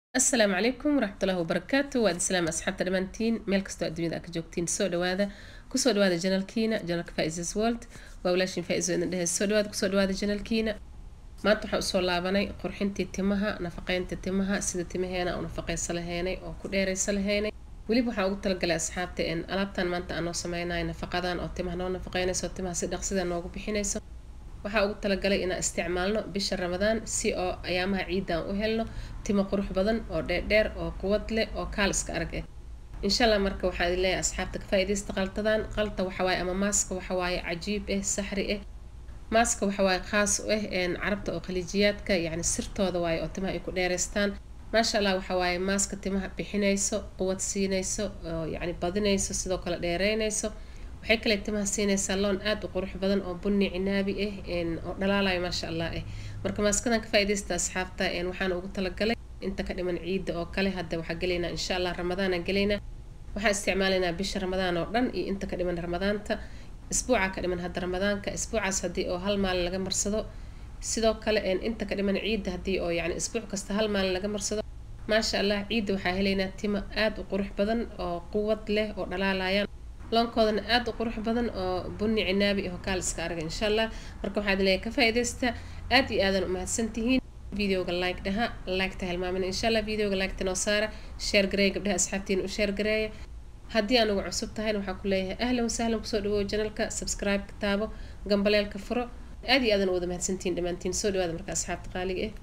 asalaamu calaykum waraxmatullaahi wabarakaatu waa islaam asxaabta dhammaantiin meel kastoo adduunyada aa ka joogtiin soo dhawaada kusoo dhawaada janalkiina janalka faisas world waa walaashin faiso idin dhehe soo dhawaada kusoo dhawaada janalkiina maanta waxaan usoo laabanay qurxintii timaha nafaqeynta timaha sida timaheena u nafaqeysa laheynay oo ku dheereysa laheynay weliba waxaan ugu talagalay asxaabta in alaabtan maanta aan noo sameynayo nafaqadan oo timaha noo nafaqeynayso timaha si dhaqsida noogu bixinayso waxaa ugu talagalay inaan isticmaalno bisha ramadaan si oo ayaamaha ciidda aan u helno timo qurux badan oo dheerdheer oo quwad leh oo kaal iska arag ah insha allah marka waxaa idin leeyahay asxaabta ka faa'iidaysta qaltadan qalta waxawaaye ama maaska waxawaaye cajiib ah saxri ah maaska waxawaaye khaas u ah carabta oo khaliijiyaadka yacni sirtooda waaye oo timaha ay ku dheereystaan maasha allah waxawaaye maaska timaha bixinayso quwad siinayso oo yacni badinayso sidoo kale dheereynayso waxay kale timaha siinaysaa loon aada u qurux badan oo bunni cinaabi ah oo dhalaalayo maasha allah ah marka maaskadan ka faa'iidaysta asxaabta waxaana ugu talagalay inta ka dhiman ciidda oo kale hadda waxaa gelaynaa insha allah ramadaanaan gelaynaa waxaan isticmaalaynaa bisha ramadaan oo dhan iyo inta ka dhiman ramadaanta isbuuca ka dhiman hadda ramadaanka isbuucaas haddii oo hal maalin laga marsado sidoo kale inta ka dhiman ciidda haddii oo yacni isbuuc kasta hal maalin laga marsado maasha allah ciidda waxaa helaynaa timo aada u qurux badan oo quwad leh oo dhalaalayaan loonkoodana aada u qurux badan oo bunni cinaabi iyo kaal iska arga insha allah marka waxaad leeyahay ka faa'iidaysta aad iyo aadan u mahadsantihiin videoga like dhaha liketa hilmaamin insha allah videoga liketa noo saara share gareeya gabdhaha asxaabtiina u share gareeya haddii aan ugu cusub tahayna waxaa ku leeyahay ahlan wasahlan kusoo dhawow janalka subscribe ka taabo gambaleelka furo aad iyo aadan u wada mahadsantihiin dhammaantiin soo dhawaada marka asxaabta qaaliga ah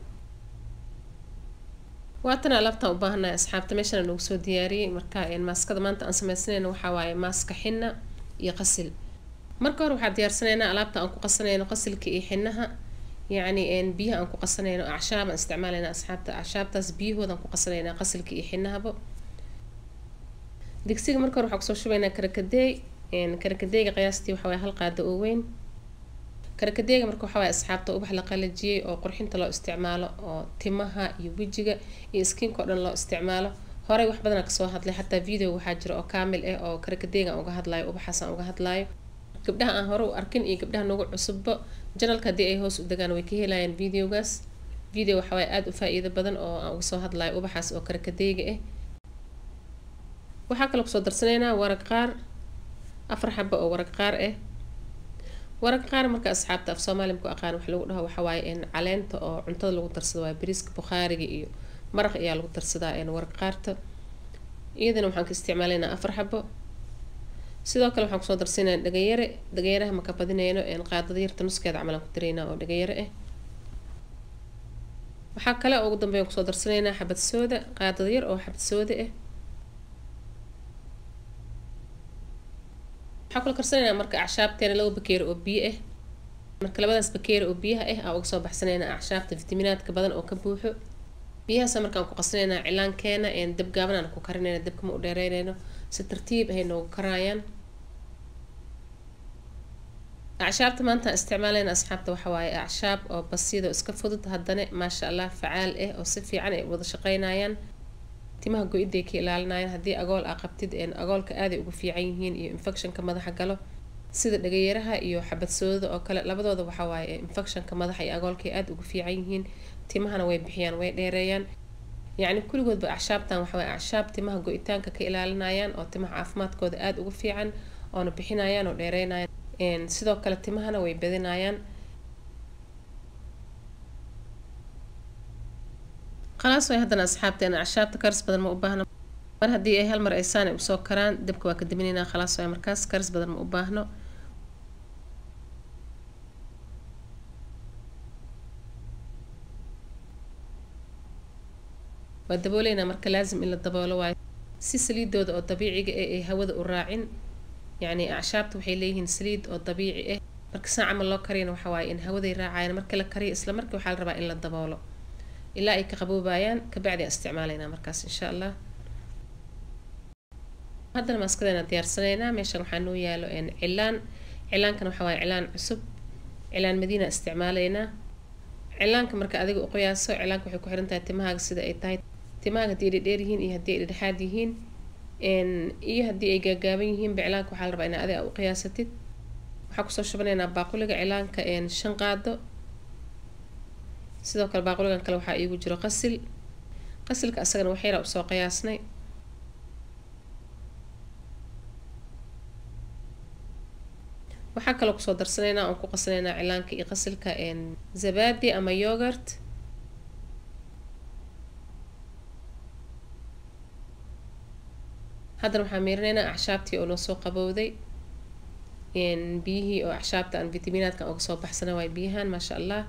waatana alaabtaan u baahanahay asxaabta meeshana noogu soo diyaariyey marka maaskada maanta aan sameysanayno waxaa waaye maaska xina iyo qasil marka hore waxaa diyaarsanaynaa alaabta aan ku qasanayno qasilka iyo xinaha yacni biyaha aan ku qasanayno acshaab aan isticmaalayna asxaabta acshaabtaas biyahoodaan ku qasanaynaa qasilka iyo xinahaba digsiga marka hore waxaa kusoo shubaynaa karakadeey karakadeega qiyaastii waxaa waaye hal qaado oo weyn karakadeega marka waxaa waaye asxaabta ubax la qalajiyey oo qurxinta loo isticmaalo oo timaha iyo wejiga iyo skinka oo dhan loo isticmaalo horey wax badanaa kasoo hadlay xataa video waxaa jira oo kaamil ah oo karakadeega aan uga hadlaayo ubaxaas aan uga hadlaayo gabdhaha aan hore u arkin iyo gabdhaha nagu cusubba janalka haddii ay hoos u degaan way ka helayaan videogaas video waxaa waaye aada u faa-iido badan oo aan uga soo hadlaayo ubaxaas oo karakadeega ah waxaa kaloo kusoo darsanaynaa waraq qaar afar xaba oo waraq qaar ah waraq qaar marka asxaabta af soomaaliya ku aqaan wax lagu dhaho waxa waaye caleenta oo cuntada lagu darsado waaye bariiska bukhaariga iyo maraq ayaa lagu darsadaa waraq qaarta iyadana waxaan ka isticmaalaynaa afar xabo sidoo kale waxaan kusoo darsanaynaa dhagayare dhagayaraha maka badinayno qaadada yarta nuskeeda camal aan ku daraynaa oo dhagayare ah waxaa kale oo ugu dambeyn kusoo darsanaynaa xabad sooda qaadada yar oo xabad sooda ah waxaa kula karsanaynaa marka acshaabteena laba bakeeri oo biyo ah marka labadaas bakeeri oo biyaha ah aa uga soo baxsanaynaa acshaabta fitaminaadka badan oo ka buuxo biyahaasa markaan ku qasanaynaa cilaankeena dab gaaban aan ku karinayna dabka ma u dheereynayno si tartiib ahay noogu karaayaan acshaabta maanta isticmaalayna asxaabta waxa waaye acshaab oo basiidoo iska fudud haddana maasha allah facaal ah oo si fiican ay wada shaqeynayaan timaha go-idday ka ilaalinayaan haddii agool aa qabtid agoolka aaday ugu fiican yihiin iyo infectionka madaxa galo sida dhagayaraha iyo xabad soodada oo kale labadooda waxaa waaye infectionka madaxa iyo agoolkay aada ugu fiican yihiin timahana way bixiyaan way dheereeyaan yacni kulligoodba acshaabtan waxa waaye acshaab timaha go-itaanka ka ilaalinayaan oo timaha caafimaadkooda aada ugu fiican oona bixinayaan oo dheereynayaan sidoo kale timahana way badinayaan khalaas way haddana asxaabteena acshaabta karis badan ma u baahno mar haddii ay hal mar ay saani usoo karaan dabka waa ka daminaynaa khalaas waay markaas karis badan ma u baahno waa dabooleynaa marka laasim in la daboolo waayo si saliidooda oo dabiiciga ah ay hawada u raacin yacni acshaabta waxay leeyihiin saliid oo dabiici ah marka saa camal loo kariyana waxa waaye in hawaday raacayaan marka la kariyo isla markii waxaa la rabaa in la daboolo ilaa ay ka qaboobayaan kabacdi aan isticmaalaynaa markaas insha allah haddana maaskadeena diyaarsanaynaa meeshan waxaa noo yaalo cilaan cilaankan waxaa waaye cilaan cusub cilaan madiina isticmaalaynaa cilaanka marka adiga u qiyaaso cilaanka waxay ku xiran tahay timahaaga sida ay tahay timahaaga haddii ay dhedheer yihiin iyo haddii ay dhedhexaad yihiin iyo haddii ay gaagaaban yihiinba cilaanka waxaa la rabaa inaa adiga u qiyaasatid waxaa kusoo shubanaynaa baaquliga cilaanka shan qaado sidoo kale baaquligan kale waxaa iigu jiro qasil qasilka asagana waxyara usoo qiyaasnay waxaa kaloo kusoo darsanaynaa oon ku qasanaynaa cilaanka iyo qasilka zabadi ama yogurt haddana waxaan miirinaynaa acshaabtii oo noo soo qabowday biyihii oo acshaabta aan vitaminaadka uga soo baxsana waay biyahan maasha allah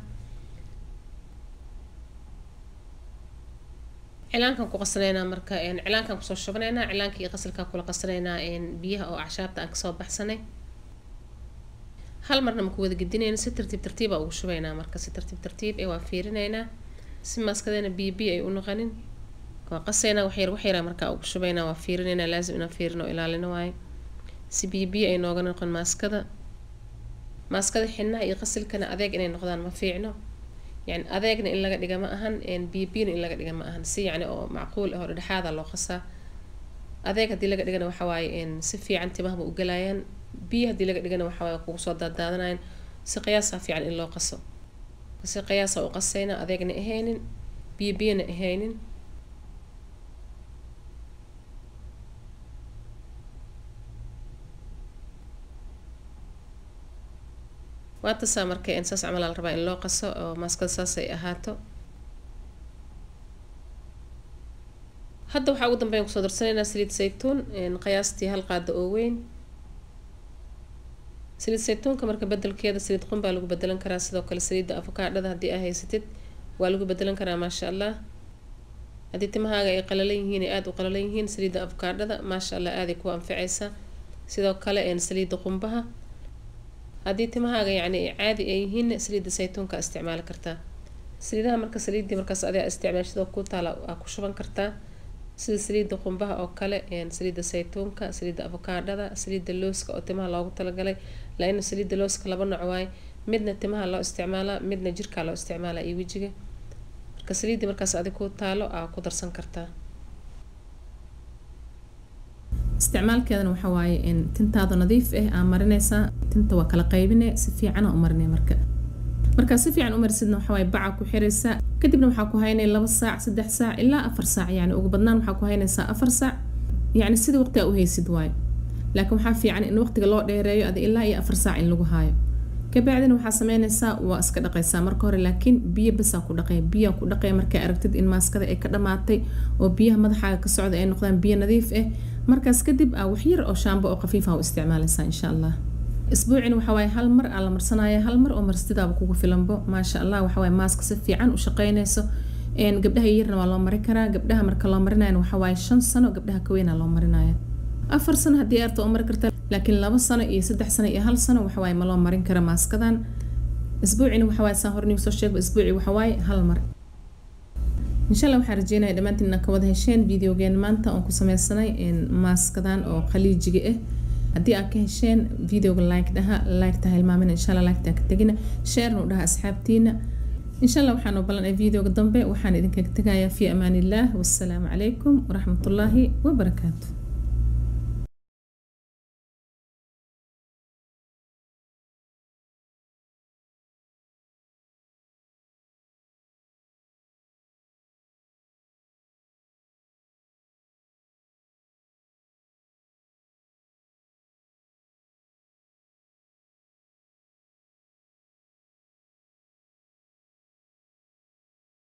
cilaankan ku qasanaynaa marka cilaankan kusoo shubanaynaa cilaanka iyo qasilkaa kula qasanaynaa biyaha oo acshaabta aan kasoo baxsanay hal marna maku wada gedinayna si tartiib tartiiba ugu shubaynaa marka si tartiib tartiib ee waa fiirinaynaa si maaskadeena biyo biyo ay u noqonin waa qasaynaa waxyar waxyaraa markaa ugu shubaynaa waa fiirinaynaa laazim inaan fiirin oo ilaalino waayo si biyo biyo ay nooga noqon maaskada maaskada xinaha iyo qasilkana adeeg inay noqdaan ma fiicno yani adeegna in laga dhiga ma ahan biyo biyona in laga dhiga ma ahan si yacni oo macquul ah oo dhexaada loo qasaa adeeg haddii laga dhigana waxa waaye si fiican timahaba u galayaan biyo haddii laga dhigana waxa waaye kugu soo daadaadanayaan si qiyaasaa fiican in loo qaso si qiyaasa u qasayna adeegna ahaynin biyo biyona ahaynin waa tasaa marka saas camal la rabaa in loo qaso oo maaskada saas ay ahaato hadda waxaa ugu dambeyn kusoo darsanaynaa saliid saytuun qiyaastii hal qaada oo weyn saliid saytuunka marka bedelkeeda saliid qun baa lagu bedelan karaa sidoo kale saliidda afakaadhada haddii aa haysatid waa lagu bedelan karaa maasha allah haddii timahaaga ay qalalan yihiin ay aada u qalalan yihiin saliidda afakaadhada maasha allah aaday ku anficaysaa sidoo kale saliidda qumbaha haddii timahaaga yacni caadi ay yihiin saliidda saytuunka isticmaali kartaa saliidaha marka saliiddii markaas adiga isticmaashadoo ku taala aa ku shuban kartaa sida saliidda qumbaha oo kale saliidda saytuunka saliidda avokaadhada saliidda looska oo timaha loogu talagalay laina saliidda looska laba nooc waaye midna timaha loo isticmaalaa midna jirkaa loo isticmaalaa iyo wejiga marka saliiddii markaas adig ku taalo aa ku darsan kartaa isticmaalkeedana waxaa waaye tintaada nadiif ah aa marinaysaa tinta waa kala qaybine si fiican aa u marinay marka markaa si fiican u marisidna waxaa waaye bacaa ku xiraysaa kadibna waxaa ku haynaya laba saac saddex saac ilaa afar saac yani ugu badnaan waxaa ku haynaysaa afar saac yacni sidii waqti aa u haysid waayo laakiin waxaa fiican in waqtiga loo dheereeyo adi ilaa iyo afar saac in lagu haayo kabacdina waxaa sameynaysaa waa iska dhaqaysaa marka hore laakiin biyo basaa ku dhaqaya biyaa ku dhaqaya markaa aragtid in maaskada ay ka dhamaatay oo biyaha madaxaaga ka socda ay noqdaan biyo nadiif ah markaas kadib aa waxyar oo shaambo oo khafiifa u isticmaalaysaa insha allah isbuucina waxa waaye hal mar aa la marsanaya hal mar oo marsidaaba kugu filanbo maasha allah waxa waaye maaska si fiican u shaqeynayso gabdhaha yarna waa loo mari karaa gabdhaha marka loo marinayana waxa waaye shan sano gabdhaha ka weynaa loo marinaya afar sano haddii aarta oo mari kartaa laakiin laba sano iyo saddex sano iyo hal sano waxa waaye ma loo marin kara maaskadan isbuucina waxa waaye saan hore nigu soo sheego isbuuci waxa waaye hal mar insha allah waxaan rajeynaya dhammaantiin inaad ka wada hesheen videogeen maanta oon ku sameysanay maaskadan oo khaliijiga ah haddii aad ka hesheen videoga like dhaha like taha hilmaamina insha allah like taa ka tegina sharena u dhaha asxaabtiina insha allah waxaan u ballanay videoga dambe waxaan idinkaga tegayaa fi amaan illah wassalaamu calaykum waraxmatullaahi wabarakaatu